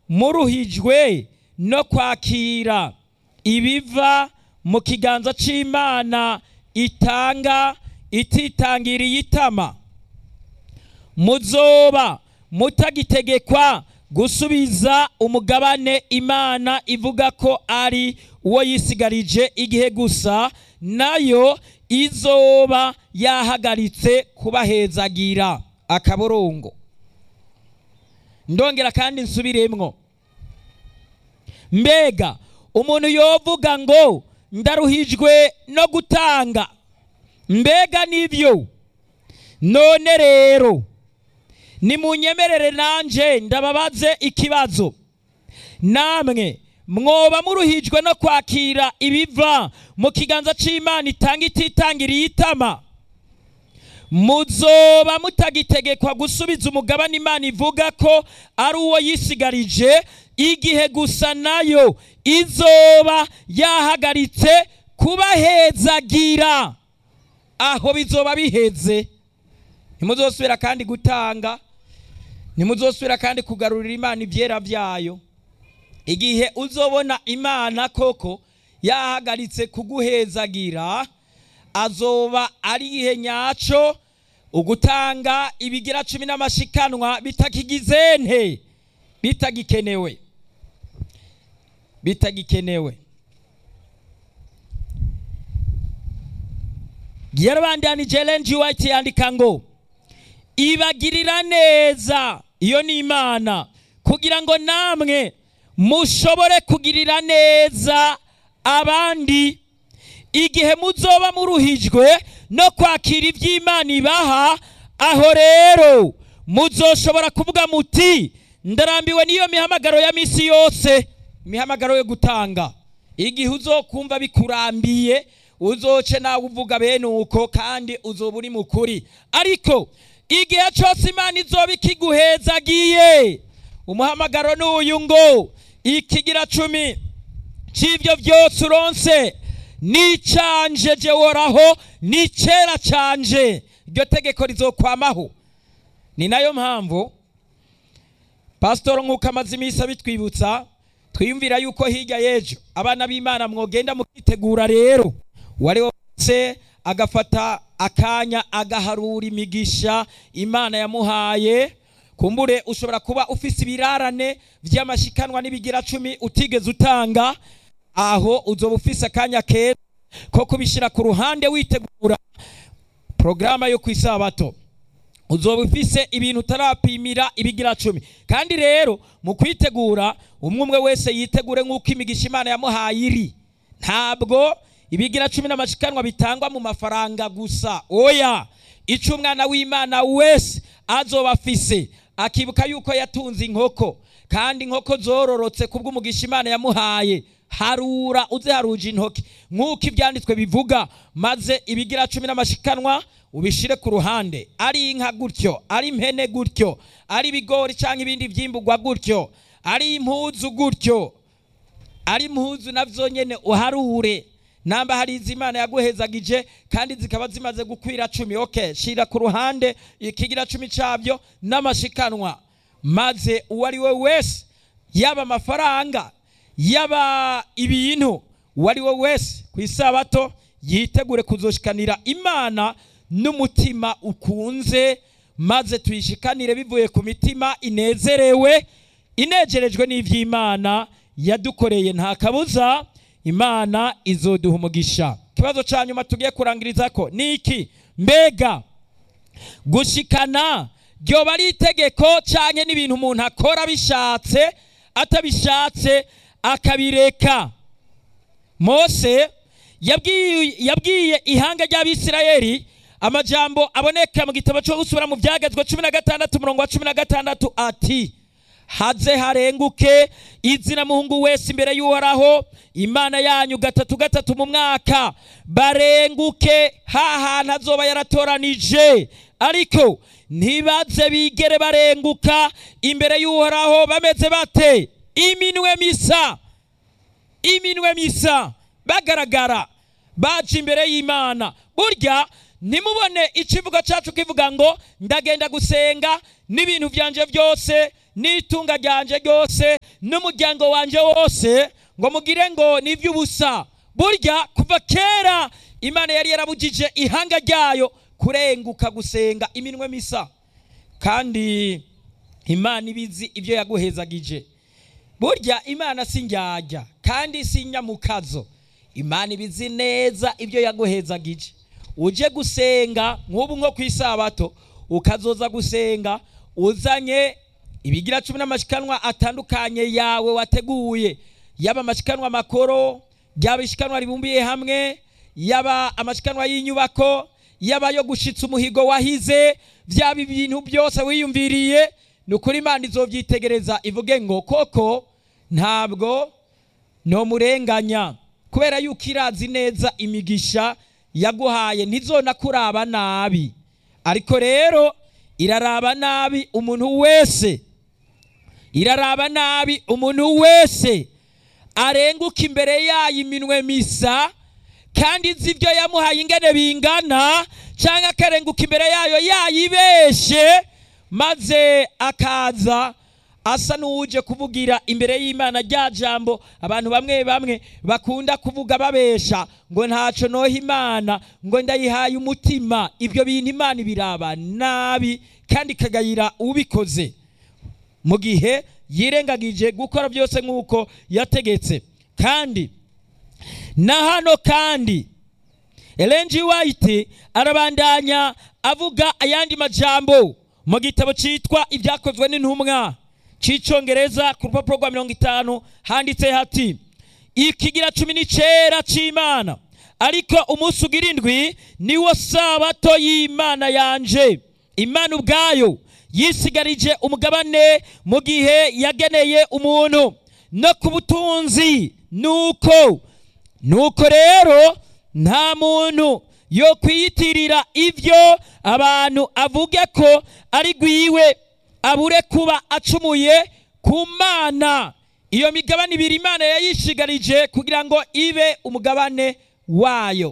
muruhijwe no kwakira ibiva mu kiganza cy'imana itanga ititangiriye itama muzoba mutagitegekwa gusubiza umugabane imana ivuga ko ari uwo yisigarije igihe gusa nayo izoba yahagaritse kubahezagira akaborongo ndongera kandi nsubiremwo mbega umuntu yovuga ngo ndaruhijwe no gutanga mbega nibyo none rero nimunyemerere nanje ndababaze ikibazo namwe mwoba muruhijwe no kwakira ibiva mu kiganza cy'imana itanga ititangiriye itama muzoba mutagitegekwa gusubiza umugabane imana ivuga ko ari uwo yisigarije igihe gusa nayo izoba yahagaritse kubahezagira aho bizoba biheze ntimuzosubira kandi gutanga ntimuzosubira kandi kugarurira imana ibyera byayo igihe uzobona imana koko yahagaritse kuguhezagira azoba ari igihe nyacyo ugutanga ibigira cumi n'amashikanwa bitakigize nte bitagikenewe bitagikenewe yarabandanije Ellen G. White yandika ngo ibagirira neza iyo ni imana kugira ngo namwe mushobore kugirira neza abandi igihe muzoba muruhijwe no kwakira iby'imana ibaha aho rero muzoshobora kuvuga muti ndarambiwe n'iyo mihamagaro ya minsi yose imihamagaro yo gutanga igihe uzokumva bikurambiye uzoce nawe uvuga bene uko kandi uzoba uri mukuri ariko igihe cyose imana izoba ikiguhezagiye umuhamagaro ni uyu ngo ikigira cumi cy'ibyo byose uronse nicanje jeworaho ni kera canje iryo tegeko rizokwamaho ni nayo mpamvu pasitoro nk'uko amaze iminsi abitwibutsa twiyumvira yuko hirya y'ejo abana b'imana mwogenda mukitegura rero uwari wese agafata akanya agaharura imigisha imana yamuhaye kumbure ushobora kuba ufise ibirarane by'amashikanwa n'ibigira cumi utigeze utanga aho uzoba ufise akanya keza ko kubishyira ku ruhande witegura porogaramu yo ku isabato uzoba ufise ibintu utarapimira ibigira cumi kandi rero mu kwitegura umwe umwe wese yitegure nk'uko imigisha imana yamuhaye iri ntabwo ibigira cumi n'amashikanwa bitangwa mu mafaranga gusa oya icyo umwana w'imana wese azoba afise akibuka yuko yatunze inkoko kandi inkoko zororotse kubw'umugisha imana yamuhaye harura uze haruje intoki nk'uko ibyanditswe bivuga maze ibigira cumi n'amashikanwa ubishire ku ruhande ari inka gutyo ari impene gutyo ari ibigori cyangwa ibindi byimburwa gutyo ari impuzu gutyo ari impuzu nabyo nyine uharure namba hari izimana yaguhezagije kandi zikaba zimaze gukwira cumi oke shira ku ruhande ikigira cumi cyabyo n'amashikanwa maze uwo ari we wese yaba amafaranga yaba ibintu uwo ari we wese ku isabato yitegure kuzoshikanira imana n'umutima ukunze maze tuyishikanire bivuye ku mitima inezerewe inegerejwe n'iby'imana yadukoreye nta kabuza imana izoduha umugisha ikibazo cya nyuma tugiye kurangiriza ko ni iki mbega gushikana ryoba ari itegeko cyangwa n'ibintu umuntu akora bishatse atabishatse akabireka mose yabwiye ihanga ry'abisirayeli amajambo aboneka mu gitabo cyo gusubira mu byagezwe cumi na gatandatu umurongo wa cumi na gatandatu ati haze harenguke izina muhungu wese imbere y'uhoraho imana yanyu gatatu gatatu mu mwaka barenguke hantu azoba yaratoranije ariko ntibaze bigere barenguka imbere y'uhoraho bameze bate iminwe misa iminwe misa bagaragara baje imbere y'imana burya ntimubone ikivugo cyacu kivuga ngo ndagenda gusenga n'ibintu byanje byose n'itunga ryanje ryose n'umuryango wanje wose ngo mugire ngo ni iby'ubusa burya kuva kera imana yari yarabujije ihanga ryayo kurenguka gusenga iminwe misa kandi imana ibizi ibyo yaguhezagije burya imana si njyajya kandi si nyamukazo imana ibizi neza ibyo yaguhezagije uje gusenga nk'ubu nko ku isabato ukazoza gusenga uzanye ibigira cumi n'amashikanwa atandukanye yawe wateguye yaba amashikanwa makoro yaba ishikanwa ribumbiye hamwe yaba amashikanwa y'inyubako yaba ayo gushitsa umuhigo wahize byaba ibintu byose wiyumviriye ni ukuri imana izobyitegereza ivuge ngo koko ntabwo ntomurenganya kubera yuko irazi neza imigisha yaguhaye ntizona kuraba nabi ariko rero iraraba nabi umuntu wese iraraba nabi umuntu wese arenguka imbere yayo iminwe misa kandi izi ibyo yamuhaye ingene bingana cyangwa akarenguka imbere yayo yayibeshe maze akaza asa n'uwuje kuvugira imbere y'imana rya jambo abantu bamwe bamwe bakunda kuvuga babesha ngo ntaco noha imana ngo ndayihaye umutima ibyo bintu imana ibiraba nabi kandi ikagayira ubikoze mu gihe yirengagije gukora byose nk'uko yategetse kandi na hano kandi Ellen G. White arabandanya avuga ayandi majambo mu gitabo cyitwa ibyakozwe n'intumwa cy'icyongereza ku rupapuro rwa mirongo itanu handitse hati ikigira cumi n'icyenda cy'imana ariko umunsi ugira indwi niwo sabato y'imana yanje imana ubwayo yisigarije umugabane mu gihe yageneye umuntu no ku butunzi nuko nuko rero nta muntu yo kwiyitirira ibyo abantu avuge ko ari gwiwe abure kuba acumuye ku mana iyo migabane ibiri imana yayishigarije kugira ngo ibe umugabane wayo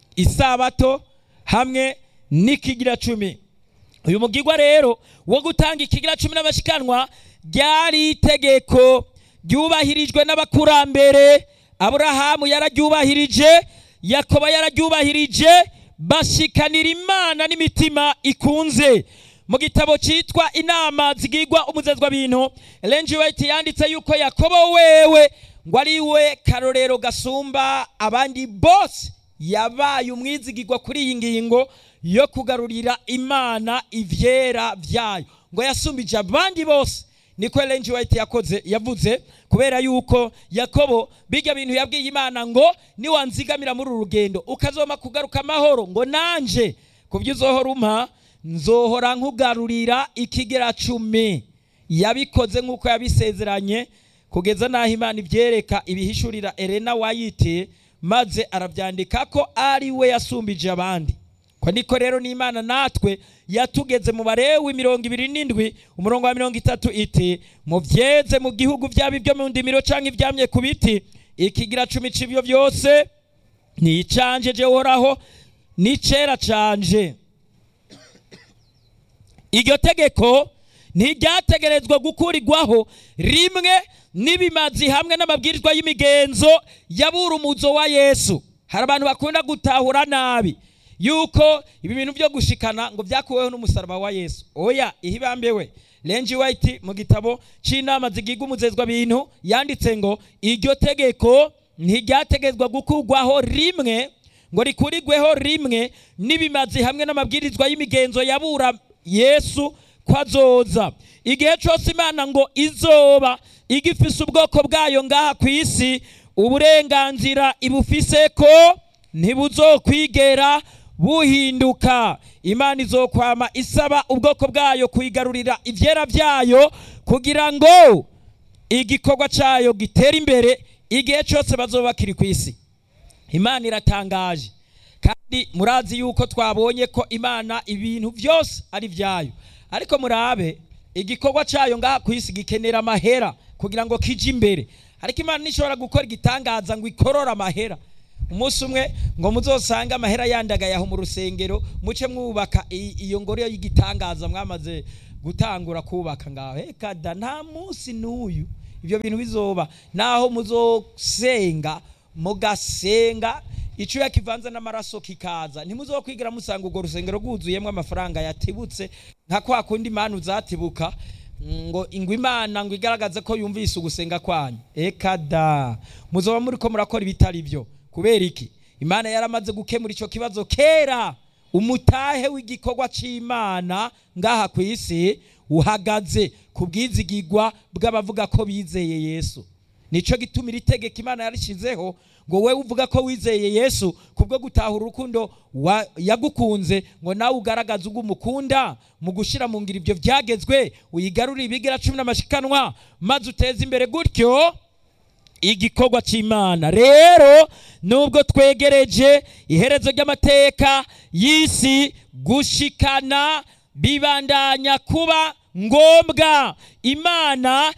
isabato hamwe n'ikigira cumi uyu mugigwa rero wo gutanga ikigira cumi n'amashikanwa ryari itegeko ryubahirijwe n'abakurambere aburahamu yararyubahirije yakoba yararyubahirije bashikanira imana n'imitima ikunze mu gitabo cyitwa inama zigigwa umuzezwa bintu Ellen White yanditse yuko yakobo wewe ngo ari we karorero gasumba abandi bose yabaye umwizigirwa kuri iyi ngingo yo kugarurira imana ivyera vyayo ngo yasumbije abandi bose niko Ellen White yakoze yavuze kubera yuko yakobo bijya bintu yabwiye imana ngo niwanzigamira muri uru rugendo ukazoma kugaruka amahoro ngo nanje kubyo uzohora umpa nzohora nkugarurira ikigera cumi yabikoze nk'uko yabisezeranye kugeza n'aho imana ibyereka ibihishurira Elena wayite maze arabyandika ko ari we yasumbije abandi ko niko rero n'imana natwe yatugeze mu barewe mirongo ibiri n'indwi umurongo wa mirongo itatu iti mubyeze mu gihugu byaba ibyo mu ndimiro cyangwa ibyamye ku biti ikigira cumi cy'ibyo byose ni icanje je uhoraho ni cera canje iryo tegeko ntiryategerezwa gukurirwaho rimwe n'ibimazi hamwe n'amabwirizwa y'imigenzo y'aburumuzo wa yesu hari abantu bakunda gutahura nabi yuko ibi bintu byo gushikana ngo byakuweho n'umusaraba wa yesu oya ihibambewe Ellen White mu gitabo cy'inama zigiga umuzezwa bintu yanditse ngo iryo tegeko ntiryategezwa gukurwaho rimwe ngo rikurirweho rimwe n'ibimazi hamwe n'amabwirizwa y'imigenzo yabura yesu ko azoza igihe cyose imana ngo izoba igifise ubwoko bwayo ngaha ku isi uburenganzira ibufise ko ntibuzokwigera buhinduka imana izokwama isaba ubwoko bwayo kuyigarurira ibyera byayo kugira ngo igikorwa cyayo gitere imbere igihe cyose bazoba bakiri ku isi imana iratangaje kandi murazi yuko twabonye ko imana ibintu byose ari byayo ariko murabe igikorwa cyayo ngaha ku isi gikenera amahera kugira ngo kije imbere ariko imana ntishobora gukora igitangaza ngo ikorore amahera umunsi umwe ngo muzosange amahera yandagaye aho mu rusengero muce mwubaka i- iyo ngoro y'igitangaza mwamaze gutangura kubaka ngaho reka da nta munsi n'uyu ibyo bintu bizoba naho muzosenga mugasenga icyuya kivanze n'amaraso kikaza ntimuzokwigira musanga urwo rusengero rwuzuyemo amafaranga yatibutse nka kwa kundi imana uzatibuka ngo ingwe imana ngo igaragaze ko yumvise ugusenga kwanyu eka da muzoba muri ko murakora ibitari byo kubera iki imana yaramaze gukemura icyo kibazo kera umutahe w'igikorwa cy'imana ngaha ku isi uhagaze ku bwizigigwa bw'abavuga ko bizeye yesu nicyo gituma iri tegeko imana yarishyizeho ngo wowe uvuga ko wizeye yesu kubwo gutahura urukundo wa- yagukunze ngo nawe ugaragaze ubwo umukunda mu gushyira mu ngiro ibyo byagezwe uyigarurire ibigira cumi n'amashikanwa maze uteze imbere gutyo igikorwa cy'imana rero nubwo twegereje iherezo ry'amateka y'isi gushikana bibandanya kuba ngombwa imana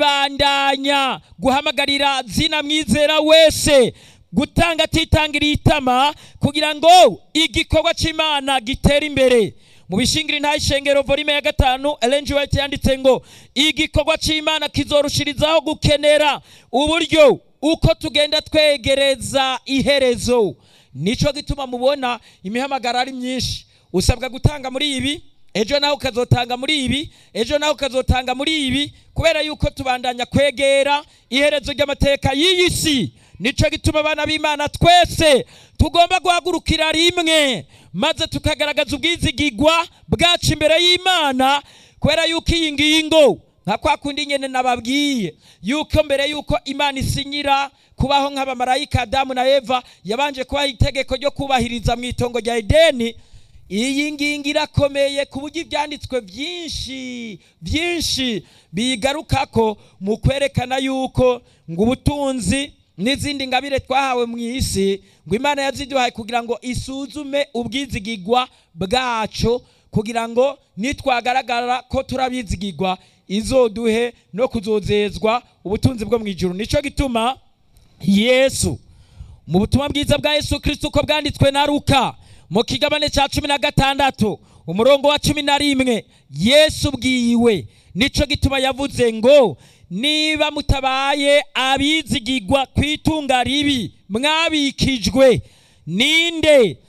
ibandanya guhamagarira zina mwizera wese gutanga atitangiriye itama kugira ngo igikorwa cy'imana gitere imbere mu bishingiri nta ishengero volume ya gatanu Ellen G. White yanditse ngo igikorwa cy'imana kizorushirizaho gukenera uburyo uko tugenda twegereza iherezo nico gituma mubona imihamagaro ari myinshi usabwa gutanga muri ibi ejo nawe ukazotanga muri ibi ejo nawe ukazotanga muri ibi kubera yuko tubandanya kwegera iherezo ry'amateka y'iyi si nico gituma abana b'imana twese tugomba guhagurukira rimwe maze tukagaragaza ubwizigigwa bwacu imbere y'imana kubera yuko iyi ngingo nka kwa kundi nyene nababwiye yuko mbere yuko imana isinyira kubaho nk'abamarayika adamu na eva yabanje kubaha itegeko ryo kubahiriza mu itongo rya edeni iyi ngingo irakomeye ku buryo ibyanditswe byinshi byinshi bigarukako mu kwerekana yuko ngo ubutunzi n'izindi ngabire twahawe mu isi ngo imana yaziduhaye kugira ngo isuzume ubwizigigwa bwacu kugira ngo nitwagaragara ko turabizigigwa izoduhe no kuzozezwa ubutunzi bwo mu ijuru nicyo gituma yesu mu butumwa bwiza bwa yesu kirisito uko bwanditswe na ruka mu kigabane cya cumi na gatandatu umurongo wa cumi na rimwe yesu bwiwe nicyo gituma yavuze ngo niba mutabaye abizigigwa ku itunga ribi mwabikijwe ninde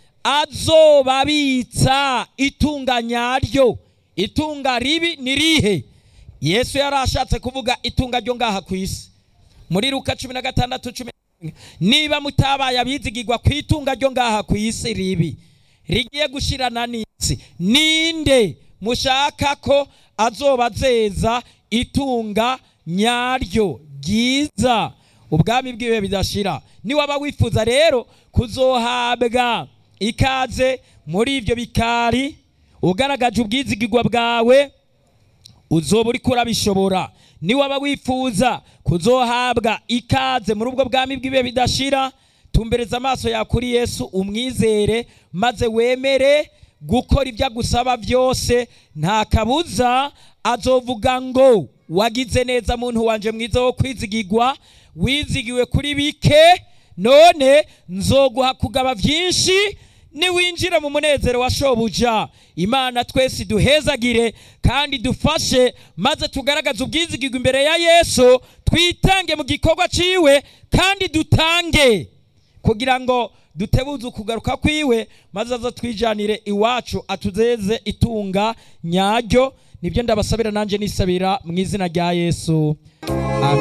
azobabitsa itunga nyaryo itunga ribi ni rihe yesu yari ashatse kuvuga itunga ryo ngaha ku isi muri ruka cumi na gatandatu cumi na rimwe niba mutabaye abizigigwa ku itunga ryo ngaha ku isi ribi rigiye gushirana n'isi ninde mushaka ko azobazeza itunga nyaryo ryiza ubwami bwiwe bidashira niwaba wifuza rero kuzohabwa ikaze muri ibyo bikari ugaragaje ubwizigigwa bwawe uzoba uri kurabishobora niwaba wifuza kuzohabwa ikaze muri ubwo bwami bw'ibihe bidashira tumbereza amaso yawe kuri yesu umwizere maze wemere gukora ibyo agusaba byose nta kabuza azovuga ngo wagize neza muntu wanje mwiza wo kwizigigwa wizigiwe kuri bike none nzoguha kugaba byinshi niwinjira mu munezero wa shobuja imana twese duhezagire kandi dufashe maze tugaragaze ubwizigirwa imbere ya yesu twitange mu gikorwa ciwe kandi dutange kugira ngo dutebuze ukugaruka kwiwe maze aza twijanire iwacu atuzeze itunga nyaryo nibyo ndabasabira nanjye nisabira mu izina rya yesu